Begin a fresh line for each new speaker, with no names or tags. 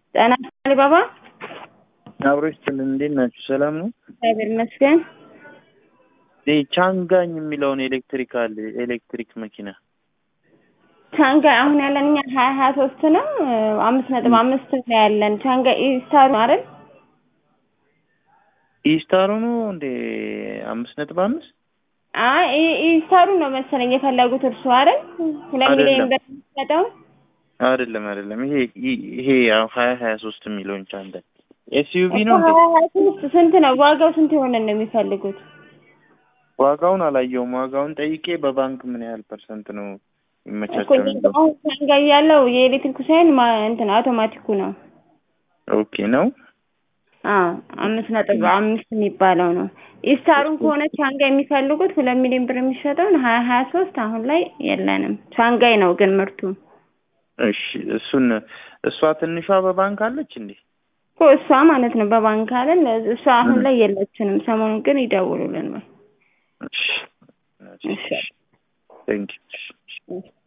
ጤና አሊባባ
አብሮ ይስጥልን። እንዴት ናችሁ? ሰላም ነው?
እግዚአብሔር ይመስገን።
ይህ ቻንጋኝ የሚለውን ኤሌክትሪካል ኤሌክትሪክ መኪና
ቻንጋይ አሁን ያለን እኛ ሀያ ሀያ ሶስት ነው አምስት ነጥብ አምስት ነው ያለን ቻንጋይ ኢስታሩ አይደል?
ኢስታሩ ነው እንዴ? አምስት ነጥብ አምስት
አይ ኢስታሩ ነው መሰለኝ የፈለጉት እርሱ አይደል? ሁለት ሚሊዮን ብር የሚሰጠው
አይደለም አይደለም። ይሄ ይሄ ያው ሀያ ሀያ ሶስት የሚለውን ቻንጋይ ኤስዩቪ ነው እንዴ?
ሀያ ሀያ ሶስት ስንት ነው ዋጋው? ስንት የሆነ ነው የሚፈልጉት?
ዋጋውን አላየውም። ዋጋውን ጠይቄ በባንክ ምን ያህል ፐርሰንት ነው
እኮ
ይመቻቸው የሚለው
አሁን ቻንጋይ ያለው የኤሌክትሪኩ ሳይሆን ማ- እንትን አውቶማቲኩ ነው።
ኦኬ ነው።
አዎ አምስት ነጥብ አምስት የሚባለው ነው። ኢስታሩን ከሆነ ቻንጋይ የሚፈልጉት ሁለት ሚሊዮን ብር የሚሸጠውን ሀያ ሀያ ሶስት አሁን ላይ የለንም። ቻንጋይ ነው ግን ምርቱ
እሺ እሱን እሷ ትንሿ በባንክ አለች እንዴ?
እኮ እሷ ማለት ነው በባንክ አይደል? እሷ አሁን ላይ የለችንም። ሰሞኑን ግን ይደውሉልን ወይ
እሺ ቴንክ ዩ